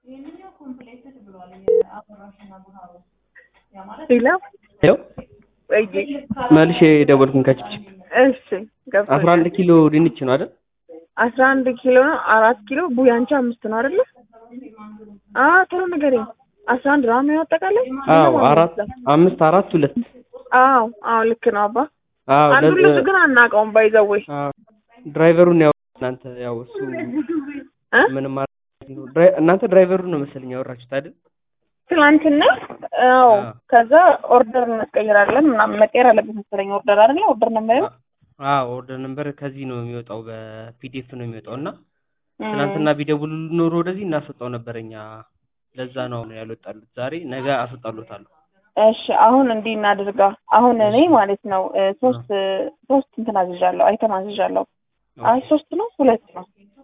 ሄሎ ሄሎ ወይ መልሼ ደወልኩኝ ከችፕችፕ እሺ ገብቶኛል። አስራ አንድ ኪሎ ድንች ነው አይደል? አስራ አንድ ኪሎ ነው። አራት ኪሎ ቡያንቺ አምስት ነው አይደለ? አዎ ቶሎ ንገረኝ። አስራ አንድ ነው የሚሆነው አጠቃላይ? አዎ አራት አምስት አራት ሁለት አዎ አዎ ልክ ነው አባ። አዎ አንዱ ለዝ- ልጅ ግን አናውቀውም ባይዘወይ አዎ ድራይቨሩን ያው እናንተ ያው እሱ እ ምንም ማለት ነው ድራይ- እናንተ ድራይቨሩን ነው መሰለኝ ያወራችሁት አይደል? ትናንትና አዎ አዎ። ከዛ ኦርደር እናስቀይራለን ምናምን መቀየር አለበት መሰለኝ ኦርደር አይደለ? ኦርደር ነው የማየው አዎ ኦርደር ነምበር ከዚህ ነው የሚወጣው በፒዲኤፍ ነው የሚወጣው እና ትናንትና ቢደውሉ ኖሮ ወደዚህ እናስወጣው ነበር እኛ ለዛ ነው አሁን ያልወጣሉት ዛሬ ነገ አስወጣሉታለሁ እሺ አሁን እንዲህ እናድርጋ። አሁን እኔ ማለት ነው እ፣ ሶስት እ፣ ሶስት እንትን አዝዣለሁ፣ አይተም አዝዣለሁ። አይ ሶስት ነው ሁለት ነው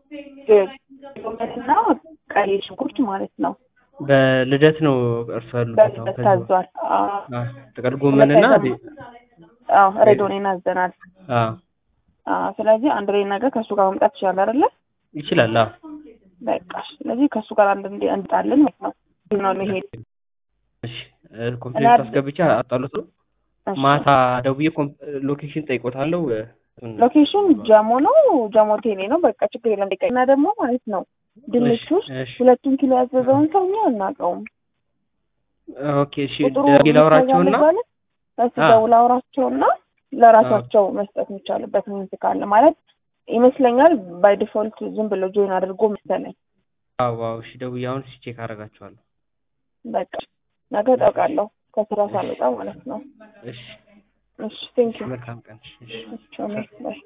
እና ቀይ ሽንኩርት ማለት ነው በልደት ነው እርሱ ያሉበት አሁን በልበት ከዚህ ታዟል። አዎ አዎ፣ ጥቅል ጎመንና ሁለት አዎ ሬዶኔን አዘናል። አዎ አዎ ስለዚህ አንድ ላይ ነገር ከእሱ ጋር መምጣት ይችላል አይደለ? ይችላል አዎ በቃ ስለዚህ ከእሱ ጋር አንድ እንዲ እንጣለን ማለት ነው ነው መሄድ እሺ እ፣ ኮምፕሌንት አስገብቼ አጣሉት ነው እሺ። ማታ ደውዬ ኮም- ሎኬሽን ጠይቆታለሁ እ፣ እሱን ሎኬሽን ጀሞ ነው ጀሞ ቴሌ ነው። በቃ ችግር የለም። እንዲቀ እና ደግሞ ማለት ነው ድንች ውስጥ እሺ ሁለቱን ኪሎ ያዘዘውን ሰው እኛ አናውቀውም። ኦኬ እሺ ቁጥሩ ደውዬ ላውራቸውና እሱ አዎ። ደውል አውራቸውና ለራሳቸው መስጠት የሚቻልበት ሚንስ ካለ ማለት ይመስለኛል። ባይ ዲፎልት ዝም ብሎ ጆይን አድርጎ መሰለኝ። አዎ አዎ እሺ ደውዬ አሁን ቼክ አደርጋቸዋለሁ በቃ ነገ እጠውቃለሁ ከስራ ሳልወጣ ማለት ነው። እሺ እሺ ቴንክ ዩ መልካም ቀን እሺ ባይ